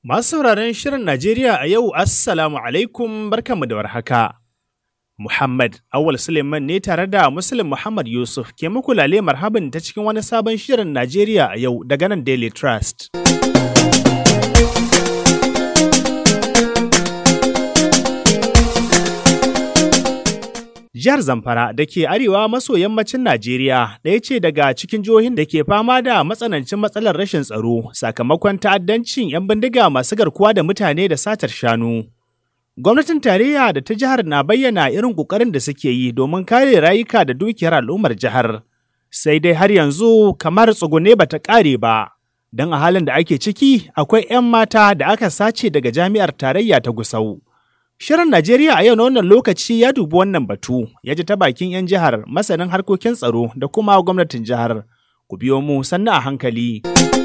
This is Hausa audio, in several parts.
Masu sauraron Shirin Najeriya a yau, Assalamu alaikum barkanmu da warhaka. Muhammad Awal Suleiman ne tare da Muslim Muhammad Yusuf ke muku lale marhaban ta cikin wani sabon Shirin Najeriya a yau daga nan Daily Trust. Jihar Zamfara da ke arewa maso yammacin Najeriya ɗaya ce daga cikin jihohin da ke fama da matsanancin matsalar rashin tsaro sakamakon ta'addancin 'yan bindiga masu garkuwa da mutane da satar shanu. Gwamnatin tarayya da ta jihar na bayyana irin ƙoƙarin da suke yi domin kare rayuka da dukiyar al'ummar jihar. Sai dai har yanzu kamar tsugune ba ta ƙare ba, don a halin da ake ciki akwai 'yan mata da aka sace daga jami'ar tarayya ta Gusau. Shirin Najeriya a yau na wannan lokaci ya dubi wannan batu, ya ji ta bakin 'yan jihar, masanin harkokin tsaro da kuma gwamnatin jihar. Ku biyo mu sannu a hankali.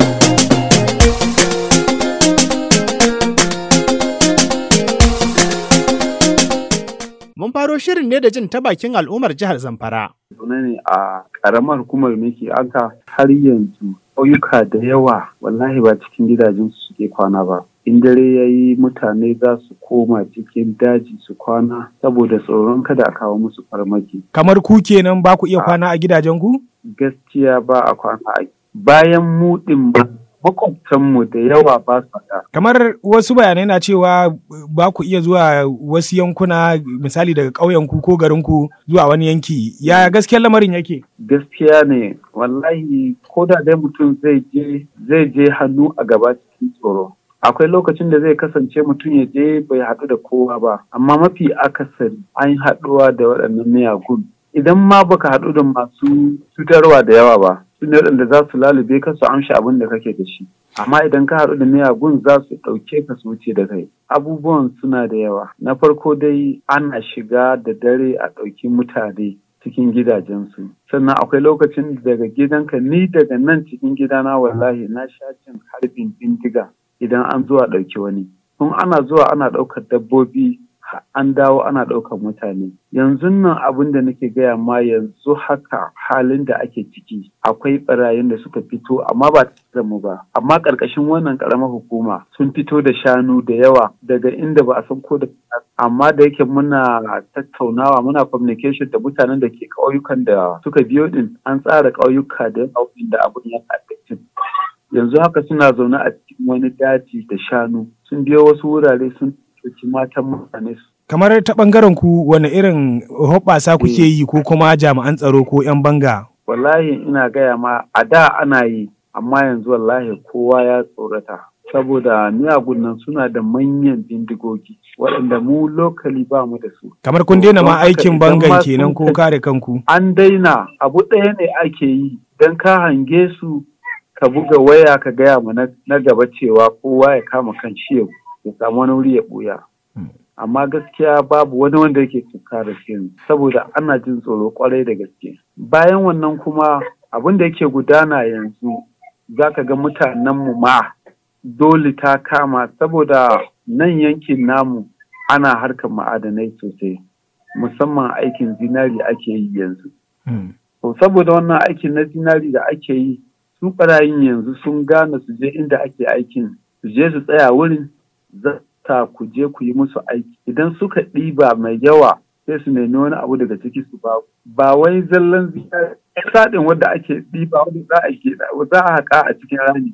Mun faro shirin ne da jin ta bakin al'ummar jihar Zamfara. Zaune ne a ƙaramar hukumar Miki aka har yanzu ƙauyuka da yawa wallahi ba cikin gidajen su suke kwana ba. in dare ya yi mutane za su koma cikin daji su kwana saboda tsoron kada a kawo musu farmaki. Kamar ku kenan ba ku iya kwana a gidajen ku? Gaskiya ba a kwana a bayan mu ɗin ba makwabtanmu da yawa ba su da. Kamar wasu bayanai na cewa ba ku iya zuwa wasu yankuna misali daga ƙauyenku ko garinku zuwa wani yanki. Ya gaskiyar lamarin yake? Gaskiya ne, wallahi ko da dai mutum zai je zai je hannu a gaba cikin tsoro. akwai lokacin da zai kasance mutum ya je bai haɗu da kowa ba amma mafi akasari an haɗuwa da waɗannan miyagun idan ma baka haɗu da masu cutarwa da yawa ba su ne waɗanda za su lalube ka su amshi abin da kake da shi amma idan ka haɗu da miyagun za su ɗauke ka su wuce da kai abubuwan suna da yawa na farko dai ana shiga da dare a ɗauki mutane cikin gidajensu sannan akwai lokacin daga gidanka ni daga nan cikin gidana wallahi na sha jin harbin bindiga idan an zuwa ɗauki wani. Tun ana zuwa ana ɗaukar dabbobi an dawo ana ɗaukar mutane. Yanzu nan abin da nake gaya ma yanzu haka halin da ake ciki akwai ɓarayin da suka fito amma ba da mu ba. Amma ƙarƙashin wannan ƙaramar hukuma sun fito da shanu da yawa daga inda ba a san ko da amma da yake muna tattaunawa muna communication da mutanen da ke ƙauyukan da suka biyo din an tsara ƙauyuka da yawa da abin ya ƙarƙashin. yanzu haka suna zaune a cikin wani daji da shanu sun biyo wasu wurare sun ɗauki matan mutane su. Kamar ta ɓangaren ku wani irin hoɓɓasa kuke yi ko kuma jami'an tsaro ko 'yan banga? Wallahi ina gaya ma a da ana yi amma yanzu wallahi kowa ya tsorata. Saboda miyagun nan suna da manyan bindigogi waɗanda mu lokali ba mu da su. Kamar kun daina ma aikin bangan kenan ko kare kanku? An daina abu ɗaya ne ake yi don ka hange su ka buga waya ka gaya ma na gaba cewa kowa ya kama kan shi ya samu wani wuri ya buya. Amma gaskiya babu wani wanda yake tunkara shi saboda ana jin tsoro kwarai da gaske. Bayan wannan kuma abin da yake gudana yanzu za ka ga mutanenmu ma dole ta kama saboda nan yankin namu ana harkar ma'adanai sosai musamman aikin zinari ake yi yanzu. Saboda wannan aikin na zinari da ake yi su ɓarayin yanzu sun gane su je inda ake aikin su je su tsaya wurin zata ku je ku yi musu aiki idan suka ɗiba mai yawa sai su nemi wani abu daga ciki su ba ba wai zallan sadin wanda ake ɗiba wanda za a za a haƙa a cikin rani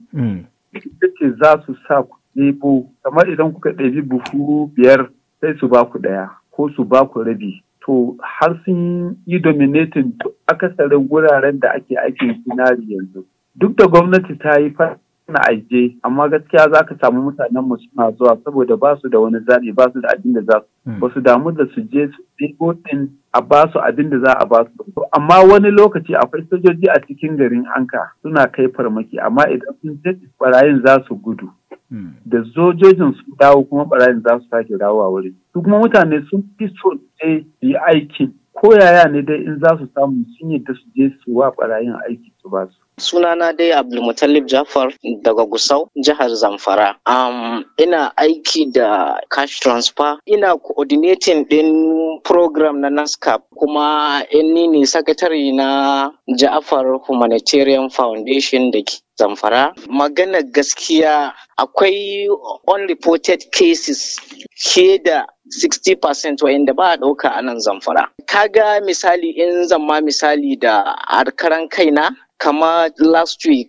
ita ce za su sa ku ɗebo kamar idan kuka ɗebi buhu biyar sai su ba ku ɗaya ko su ba ku rabi to har sun yi dominating akasarin wuraren da ake aikin sinari yanzu duk da gwamnati ta yi na aje amma gaskiya za ka samu mutanen mu suna zuwa saboda ba su da wani zaɓi ba su da abin da za su ba su damu da su je su ɗigo ɗin a ba su abin da za a ba su amma wani lokaci akwai sojoji a cikin garin anka suna kai farmaki amma idan sun je barayin za su gudu da sojojin su dawo kuma barayin za su sake dawo a wuri su kuma mutane sun fi so je su yi aikin ko yaya ne dai in za su samu sun yadda su je su wa barayin aiki su ba su Sunana dai Abdulmutallib Jafar daga Gusau, jihar Zamfara. Um, ina aiki da cash transfer, ina coordinating din program na NASCAP kuma ni ne sakatare na Jafar Humanitarian Foundation da ke Zamfara. Magana gaskiya akwai unreported cases ke da 60% wa'inda ba a ɗauka a nan zamfara. Kaga misali in zamma misali da harkaran kaina kama last week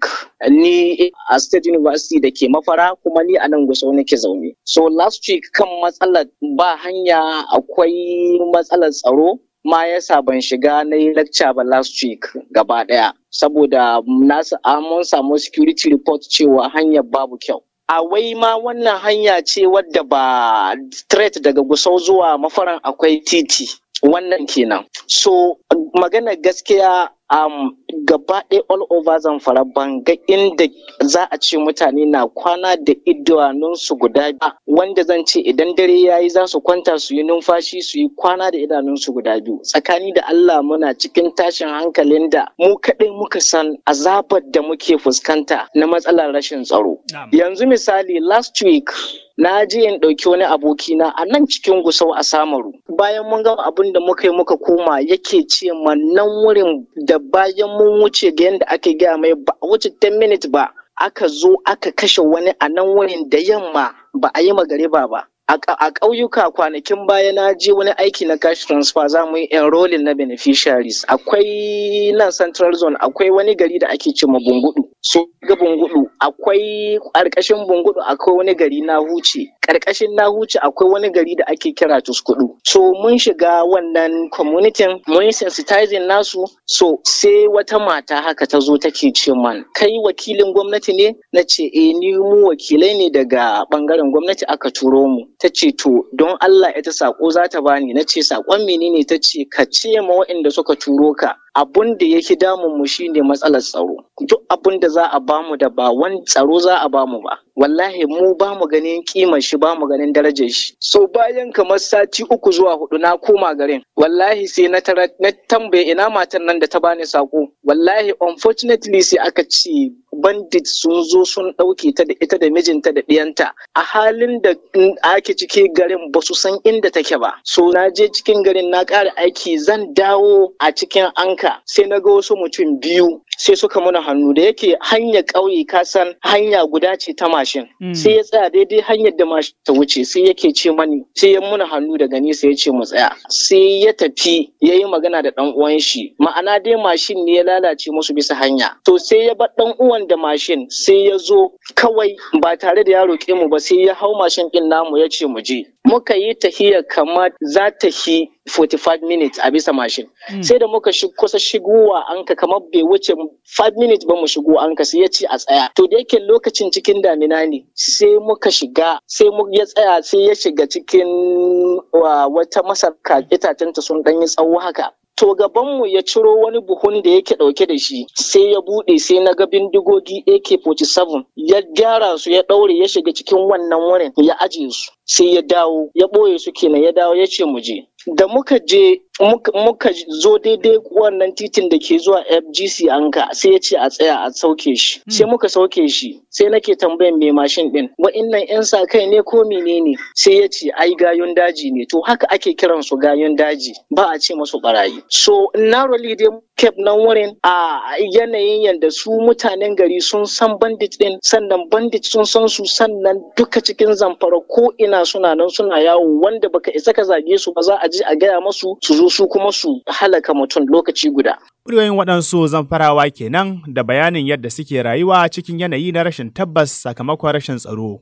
ni a state university da ke mafara kuma ni a nan gusau nake zaune. So last week kan matsalar ba hanya akwai matsalar tsaro ma yasa ban shiga na yi lecture ba last week gaba ɗaya. Saboda nasu mun samu security report cewa hanyar babu kyau. a wai ma wannan hanya ce wadda ba straight daga gusau zuwa mafaran akwai titi wannan kenan so magana gaskiya um, gaba ɗaya all over zamfara ban ga inda za a ce mutane na kwana da idanunsu guda biyu wanda zan ce idan dare ya yi za su kwanta su yi numfashi su yi kwana da idanunsu guda biyu tsakani da Allah muna cikin tashin hankalin da mu kaɗai muka san azabar da muke fuskanta na matsalar rashin tsaro yanzu misali last week na je in ɗauki wani abokina a nan cikin gusau a samaru bayan mun gama abin da muka yi muka koma yake ce ma nan wurin da bayan mun wuce ga yadda aka gaya mai ba a wuce 10 minutes ba aka zo aka kashe wani a nan wurin da yamma ba a yi magariba ba a ƙauyuka kwanakin baya na je wani aiki na cash transfer za mu yi enrolling na beneficiaries akwai nan central zone akwai wani gari da ake ce ma bungudu so ga bungudu akwai ƙarƙashin bungudu akwai wani gari na huce ƙarƙashin na huce akwai wani gari da ake kira tuskudu so mun shiga wannan community mun yi sensitizing nasu so sai wata mata haka ta zo take ce man kai wakilin gwamnati ne na ce eh ni mu wakilai ne daga bangaren gwamnati aka turo mu ta ce to don Allah ita sako za ta bani na ce sakon menene ta ce ka ce ma waɗanda suka turo ka abun da yake damun mu shine matsalar tsaro duk abun da za a bamu da ba wani tsaro za a bamu ba wallahi mu ba mu ganin kimar shi ba mu ganin darajar shi so bayan kamar sati uku zuwa hudu na koma garin wallahi sai na tara na tambaye ina matan nan da ta bani sako wallahi unfortunately sai aka ce bandit sun zo sun ɗauke ta da ita da mijinta da ɗiyanta a halin da ake ciki garin ba su san inda take ba so na je cikin garin na ƙara aiki zan dawo a cikin anka sai na ga wasu mutum biyu sai suka muna hannu da yake hanyar ƙauye ka san hanya guda ce ta mashin sai ya tsaya daidai hanyar da mashin ta wuce sai yake ce mani sai ya muna hannu daga nesa ya ce mu tsaya sai ya tafi ya yi magana da ɗan uwan shi ma'ana dai mashin ne ya lalace musu bisa hanya to sai ya bar ɗan uwan da mashin sai ya zo kawai ba tare da ya roƙe mu ba sai ya hau mashin ɗin namu ya ce mu je muka yi tahiyar kamar za ta yi 45 minutes a bisa mashin sai da muka kusa shigowa anka kamar bai wuce 5 minutes ba mu shigo anka sai ya ce a tsaya to da yake lokacin cikin damina ne sai muka shiga sai mu ya tsaya sai ya shiga cikin wata masarka itatenta sun ɗanyi tsawo haka To gabanmu ya ciro wani buhun da yake ɗauke da shi sai ya buɗe sai na ga bindigogi AK-47 ya gyara su ya ɗaure ya shiga cikin wannan wurin ya ajiye su sai ya dawo ya ɓoye su kenan ya dawo ya ce mu je. Da muka je muka zo daidai wannan titin da ke zuwa FGC anka sai ya ce a tsaya a sauke shi. Sai muka sauke shi sai nake tambayan mai mashin ɗin wa'innan 'yan sa kai ne ko menene sai ya ce ai gayon daji ne to haka ake kiran su gayon daji ba a ce masu barayi. So narrowly dai kep nan wurin a yanayin yadda su mutanen gari sun san bandit din sannan bandit sun san su sannan duka cikin zamfara ko ina suna nan suna yawo wanda baka isa ka zage su ba za a je a gaya masu su zo su kuma su halaka mutum lokaci guda. Muryoyin waɗansu zamfarawa kenan da bayanin yadda suke rayuwa cikin yanayi na rashin tabbas sakamakon rashin tsaro.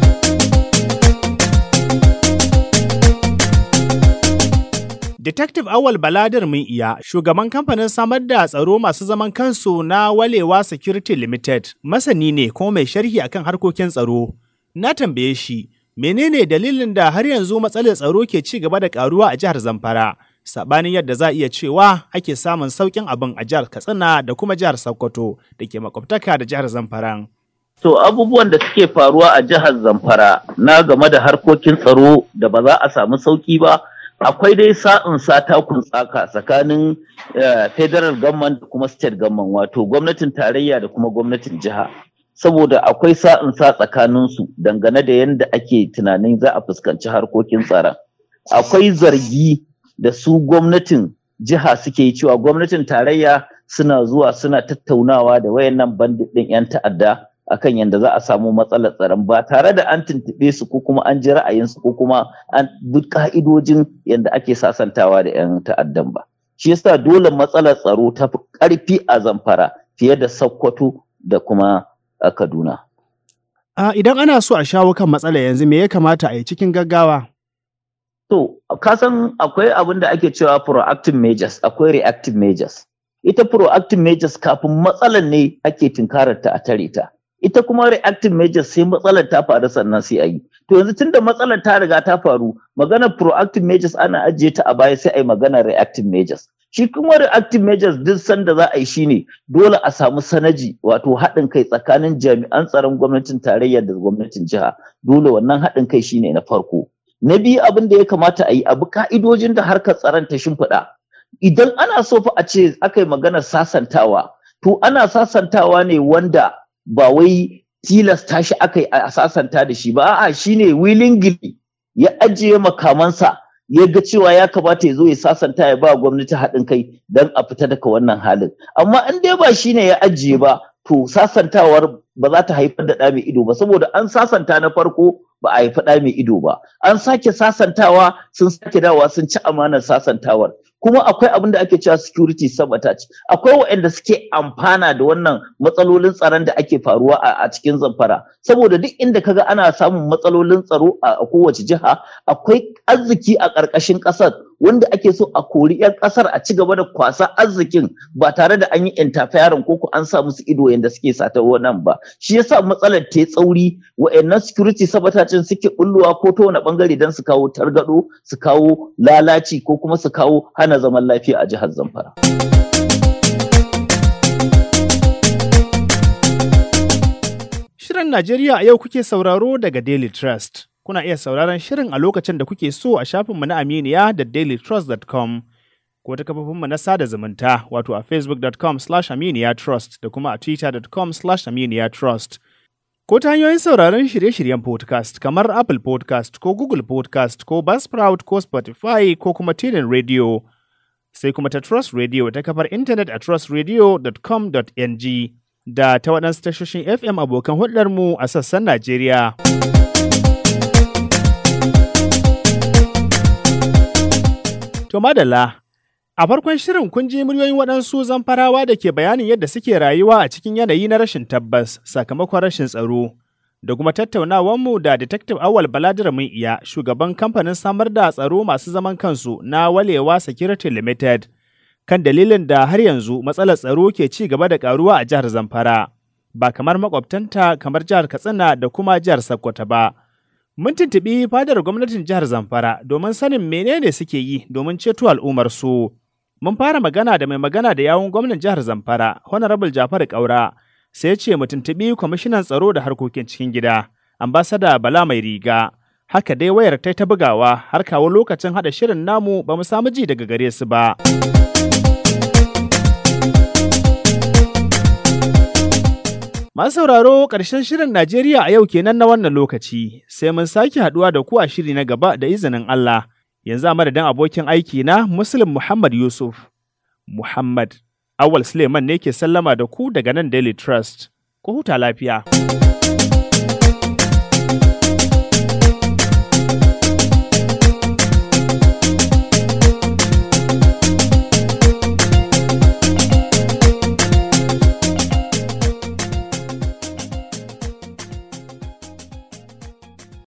Detective Awal Baladir mun iya shugaban kamfanin samar da tsaro masu zaman kansu na Walewa Security Limited masani ne kuma mai sharhi akan harkokin tsaro. Na tambaye shi menene dalilin da har yanzu matsalar tsaro ke ci gaba da karuwa a jihar Zamfara sabanin yadda za iya cewa ake samun saukin abin a jihar Katsina da kuma jihar Sokoto da ke makwabtaka da jihar Zamfara. To abubuwan da suke faruwa a jihar Zamfara na game da harkokin tsaro da ba za a samu sauki ba akwai dai sa'in sa takun tsaka tsakanin eh, federal government da kuma state government wato gwamnatin tarayya da kuma gwamnatin jiha saboda akwai sa'in sa tsakaninsu dangane da yadda ake tunanin za a fuskanci harkokin tsaron akwai zargi da su gwamnatin jiha suke yi cewa gwamnatin tarayya suna zuwa suna tattaunawa da wayannan bandit ɗin 'yan ta'adda akan yadda za a samu matsalar tsaron ba tare da an tuntuɓe su ko kuma an ji ra'ayinsu ko kuma an bi ka'idojin yadda ake sasantawa da 'yan ta'addan ba shi yasa dole matsalar tsaro ta fi ƙarfi a zamfara fiye da sokoto da kuma a kaduna A idan ana so a shawo kan matsala yanzu me ya kamata a yi cikin gaggawa? To, ka san akwai abin da ake cewa proactive measures, akwai reactive measures. Ita proactive measures kafin matsalar ne ake tunkarar ta a tare ta. Ita kuma reactive measures sai matsalar ta faru sannan sai a yi. To yanzu tunda matsalar ta riga ta faru, maganar proactive measures ana ajiye ta a baya sai a yi maganar reactive measures. Shi kuma reactive measures duk sanda za a yi shine dole a samu sanaji wato haɗin kai tsakanin jami'an tsaron gwamnatin tarayya da gwamnatin jiha. Dole wannan haɗin kai shine na farko. Na biyu abin da ya kamata a yi abu ka'idojin da harkar tsaron ta shimfiɗa. Idan ana so fa a ce aka yi maganar sasantawa, to ana sasantawa ne wanda ba wai tilasta shi aka yi a sasanta da shi ba, a'a shine willingly ya ajiye makamansa ya ga cewa ya kamata ya zo ya sasanta ya ba gwamnati haɗin kai don a fita daga wannan halin. Amma in dai ba shine ya ajiye ba, to sasantawar ba za ta haifar da ɗa mai ido ba, saboda an sasanta na farko ba a haifi ɗa mai ido ba an sake sasantawa sun sake dawa sun ci amanar sasantawar kuma akwai abin da ake cewa security sabotage akwai waɗanda suke amfana da wannan matsalolin tsaron da ake faruwa a cikin zamfara saboda duk inda kaga ana samun matsalolin tsaro a kowace jiha akwai arziki a ƙarƙashin ƙasar wanda ake so a kori 'yan ƙasar a ci gaba da kwasa arzikin ba tare da an yi interfering ko ko an sa musu ido yadda suke sata wannan ba shi yasa matsalar ta tsauri wa'annan security sabatacin suke bulluwa ko ta wani bangare don su kawo targado su kawo lalaci ko kuma su kawo hana zaman lafiya a jihar zamfara. Shirin Najeriya a yau kuke sauraro daga Daily Trust. Kuna iya sauraron shirin a lokacin da kuke so a shafinmu na Aminiya da dailytrust.com ko ta kafofinmu na sada zumunta wato a facebook.com slash aminiyatrust da kuma a twitter.com slash aminiyatrust. Ko ta hanyoyin sauraron shirye-shiryen podcast kamar Apple podcast ko Google podcast ko Buzzsprout ko Spotify ko kuma Tunin Radio. Sai kuma ta Trust Radio ta kafar intanet a trustradio.com.ng da ta waɗansu tashoshin FM abokan hulɗarmu a sassan Najeriya. To madalla, a farkon shirin kun ji muryoyin waɗansu zamfarawa da ke bayanin yadda suke rayuwa a cikin yanayi na rashin tabbas sakamakon rashin tsaro. Da kuma tattaunawanmu da Detective Awal Baladir mun iya shugaban kamfanin samar da tsaro masu zaman kansu na Walewa Security Limited kan dalilin da har yanzu matsalar tsaro ke ci gaba da karuwa a jihar Zamfara, ba kamar makwabtanta kamar jihar Katsina da kuma jihar Sokoto ba. Mun tuntuɓi fadar gwamnatin jihar Zamfara domin sanin menene suke yi domin ceto al'ummar su. Mun fara magana da mai magana da yawun gwamnan jihar Zamfara, Honorable Jafar Kaura, sai ya ce mu tuntuɓi kwamishinan tsaro da harkokin cikin gida, ambasada Bala Mai Riga. Haka dai wayar ta ta bugawa har kawo lokacin haɗa shirin namu ba mu samu ji daga gare su ba. Masu sauraro ƙarshen shirin Najeriya a yau kenan na wannan lokaci, sai mun sake haɗuwa da ku a shiri na gaba da izinin Allah. Yanzu a madadin abokin aiki na Muslim Muhammad Yusuf. Muhammad Awal Suleiman ne ke sallama da ku daga nan Daily Trust. Ku huta lafiya.